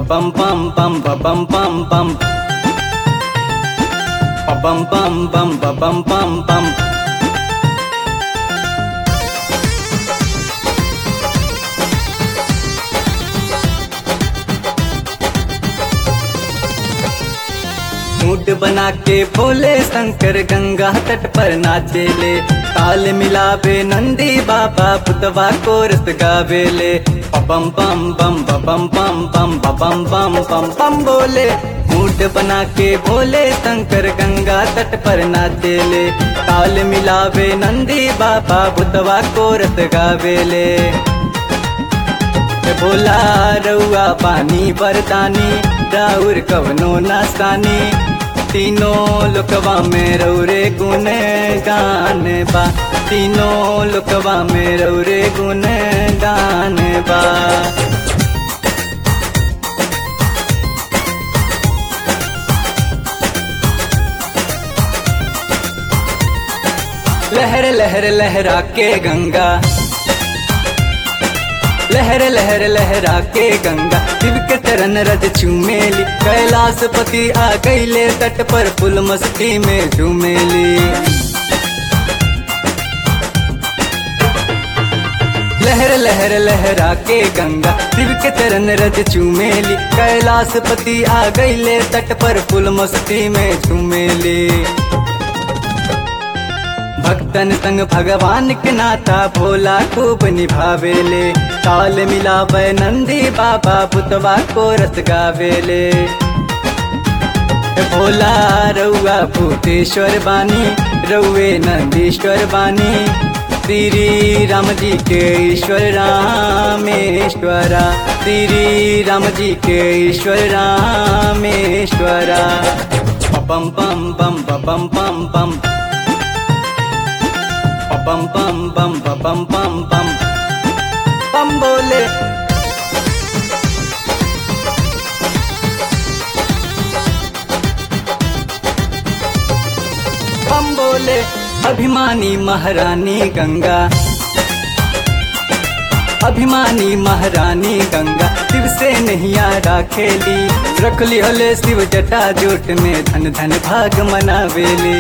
bum bum bum ba bum bum bum ba bum bum bum ba bum bum bum mood बना के भोले शंकर गंगा तट पर नाचेले ताल मिलावे नंदी बाबा पुतवा को रस गावेले पम पम बम बम पम पम बम बम पम पम बोले मूड बना के भोले शंकर गंगा तट पर नाचेले ताल मिलावे नंदी बाबा पुतवा को रस गावेले बोला रउआ पानी बरतानी राउर कवनो नास्तानी तीनों लोकवा में रौरे गुन गान बा तीनों लोकवा में रौरे गुन गान बा लहर लहर लहरा के गंगा लहर लहर लहरा के गंगा शिव के चरण रज चूमेली कैलाश पति आ गईले तट पर फुल मस्ती में झूमेली लहर लहर लहरा के गंगा शिव के चरण रज चूमेली कैलाश पति आ गईले तट पर फुल मस्ती में झूमेली भक्तन संग भगवान के नाता भोला खूब निभावेले ताल मिलावे नंदी बाबा पुतवा को रस गावेले भोला रउआ भूतेश्वर बानी रउए नंदीश्वर बानी श्री राम जी के ईश्वर रामेश्वरा श्री राम जी के ईश्वर रामेश्वरा पम पम पम पम पम पम पम पम पम पम पम पम पम बोले पम बोले अभिमानी महारानी गंगा अभिमानी महारानी गंगा शिव से नैया राखेली रख लिहले शिव जटा जोट में धन धन भाग मनावेली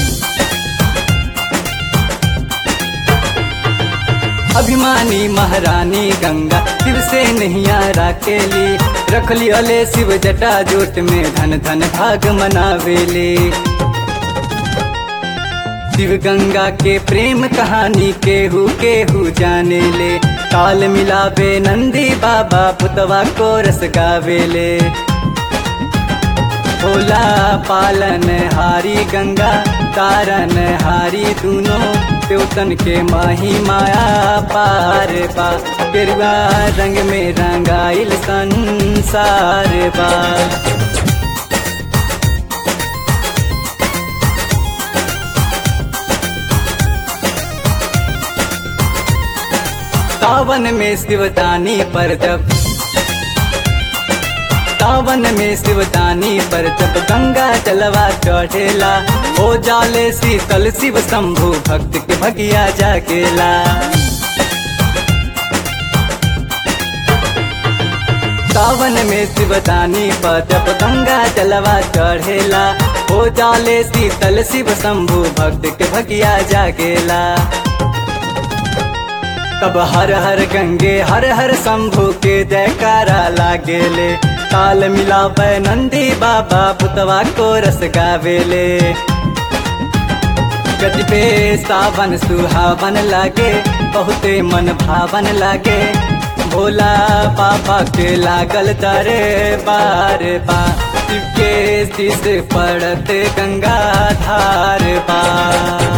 अभिमानी महारानी गंगा शिव से नैया राकेली रख लियले शिव जटा जोट में धन धन भाग मनावेले शिव गंगा के प्रेम कहानी केहू केहू जाने ले ताल मिलावे नंदी बाबा पुतवा को रस गावेले भोला पालन हारी गंगा तारन हारी दूनों त्योतन के माही माया पार बा गेरुआ रंग में रंगाइल संसार बा सावन में शिवदानी पर जब सावन में शिवदानी पर जब गंगा जलवा चढ़ेला हो जाले शीतल शिव शंभु भक्त के भगिया जागेला सावन में शिवदानी पर जब गंगा जलवा चढ़ेला हो जाले शीतल शिव शंभु भक्त के भगिया जागेला तब हर हर गंगे हर हर शंभु के जयकारा लागेले ताल मिलावे नंदी बाबा पुतवा को रस गावेले गज पे सावन सुहावन लागे बहुते मन भावन लागे भोला बाबा के लागल तारे बार बा शिव के शीश पड़ते गंगा धार बा